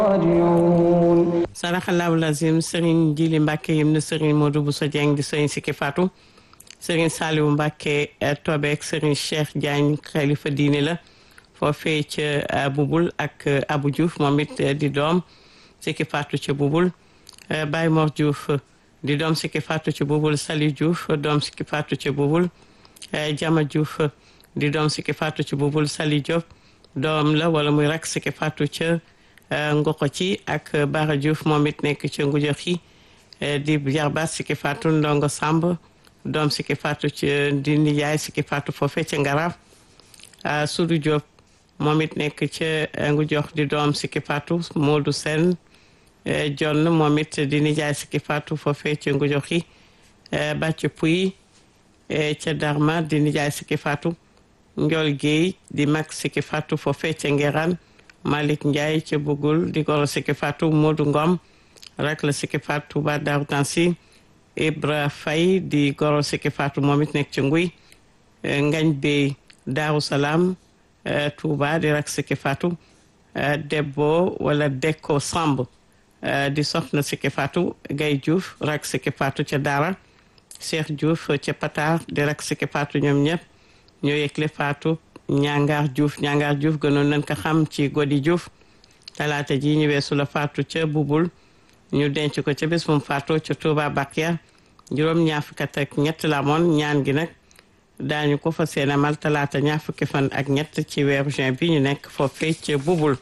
راجعون saraxalaahu lazim sëriñ Jili Mbàkke yim na sëriñ Modou Bousso Dieng di sëriñ Sikki Fatou sëriñ Saliou Mbàkke Tobeek sëriñ Cheikh Diagne xalifa diine la foofee ca Bubul ak Abou Diouf moom it di doom Sikki Fatou ca Bubul Baye Mor Diouf di doom Sikki Fatou ca Bubul Sali Diouf doom Sikki Fatou ca Bubul Jama Diouf di doom Sikki Fatou ca Bubul Sali Diop doom la wala muy rak Sikki Fatou ca Ngoko ci ak Bara Diouf moom it nekk ca Ngujox yi di jarbaat Sikki Fatou Ndongo Samb doom Sikki Fatou ca di nijaay Sikki Fatou foofee ca Ngaraaf Sudu Diop moom it nekk ca Ngujox di doom Sikki Fatou Modou Sen John moom it di nijaay Sikki Fatou foofee ca Ngujox yi Bàcc Puy ca Darma di nijaay Sikki Fatou Ndiol Guèye di mag Sikki Fatou foofee ca Ngeran Malick Ndiaye ca Bugul di goro Sikki Fatou Modou Ngom rak la Sikki Fatou ba Daaru Tansi Ibra Faye di goro Sikki Fatou moom it nekk ca Nguy Ngañ Bey Daaru Salaam Touba di rak Sikki Fatou Debbo wala Dekko Samb di soxna Sikki Fatou Gay Diouf rak Sikki Fatou ca Daara Cheikh Diouf ca Patar di rak Sikki Fatou ñoom ñëpp ñoo yëgle Fatou ñangaar Diouf ñangaar Diouf gënoon nañ ko xam ci Godi Diouf talaata ji ñu weesu la faatu ca Bubul ñu denc ko ca bés bu mu faatoo ca Touba Bakia juróom ñaar fukki at ak ñett la amoon ñaan gi nag daañu ko fa seen amal talaata ñaar fukki fan ak ñett ci weeru juin bi ñu nekk foofee ca Bubul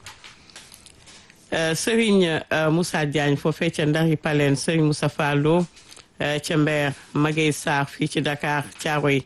Serigne Moussa Diagne foofee ca Ndari Paleen Serigne Moussa Fallo ca Mbeer Magey Sarr fii ci Dakar Thiaroye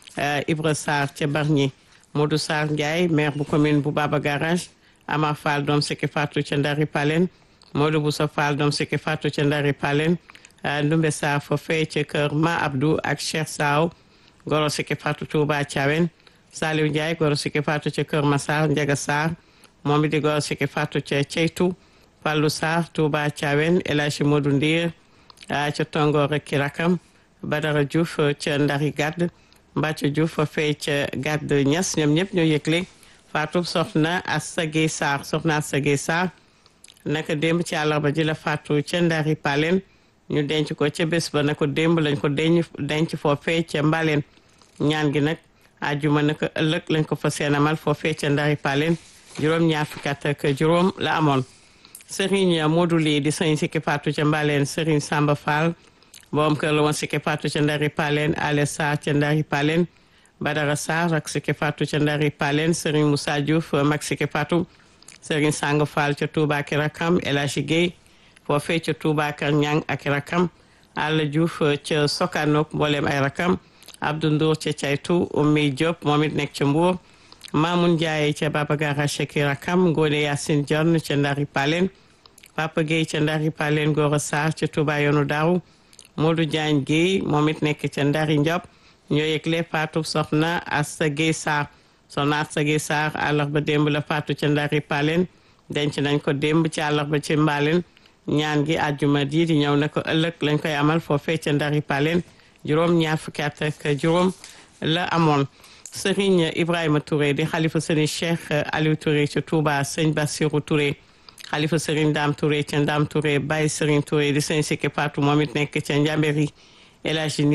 Ibra Sarr ca Bargny Modou Sarr Ndiaye maire bu commune bu Baba Garage Amar Fall doom Sikki Fatou ca Ndari Palen Modou Boussa Fall doom Sikki Fatou ca Ndari Palen Ndumbe Sarr foofee ca kër Ma Abdou ak Cheikh Saw goro Sikki Fatou Touba Thiawen Saliou Ndiaye goro Sikki Fatou ca kër Massar Ndiaga Sarr moom it di goro Sikki Fatou ca Ceytu Fallou Sarr Touba Thiawen El Hadji Modou Ndir ca Tongo rek ki rakam Badara Diouf ca Ndari Gadd Mbacke Diouf foofee ca gàdd ñas ñoom ñëpp ñoo yëgle faatu soxna Assa Gueye Sarr soxna Assa Gueye Sarr naka démb ci àllarba ji la faatu ca Ndari Palen ñu denc ko ca bés ba naka démb lañ ko denc denc foofee ca Mbalen ñaan gi nag àjjuma naka ëllëg lañ ko fa seenamal foofee ca Ndari Palen juróom ñaar fukki at ak juróom la amoon Serigne Modou Ly di sëñ Sikki faatu ca Mbalen Serigne Samba Fall boom kër la woon Sikki Fatou ca Ndari Palen Ale Sarr ca Ndari Palen Badara Sarr ak Sikki Fatou ca Ndari Palen Serigne Moussa Diouf mag Sikki Fatou Serigne Sang Fall ca Touba ak rakam El Hadji Guèye foofee ca Touba ak Ñang ak rakam Alla Diouf ca Sokanok mboolem ay rakam Abdou Ndour ca Caytu Oumy Diop moom it nekk ca Mbour Mamoun Ndiaye ca Baba Garage ak rakam Ngone Yacine Dione ca Ndari Palen Papa Guèye ca Ndari Palen Gora Sarr ca Touba yoonu Daaru Modou Diagne Guèye moom it nekk ca Ndari Ndiop ñoo yëgle faatu soxna Assa Guèye Sarr soxna Assa Guèye Sarr àllarba démb la faatu ca Ndari Palen denc nañ ko démb ci àllarba ci Mbalen ñaan gi àjjuma di di ñëw na ko ëllëg lañ koy amal foofee ca Ndari Palen juróom ñaar fukki at ak juróom la amoon Serigne Ibrahima Touré di xalifa Serigne Cheikh Aliou Touré ca Touba Sëñ Bassirou Touré xalifa Serigne Dame Touré ca Dame Touré Baye Serigne Touré di sëñ Sikki Fatou moom it nekk ca Njambéri El Hadji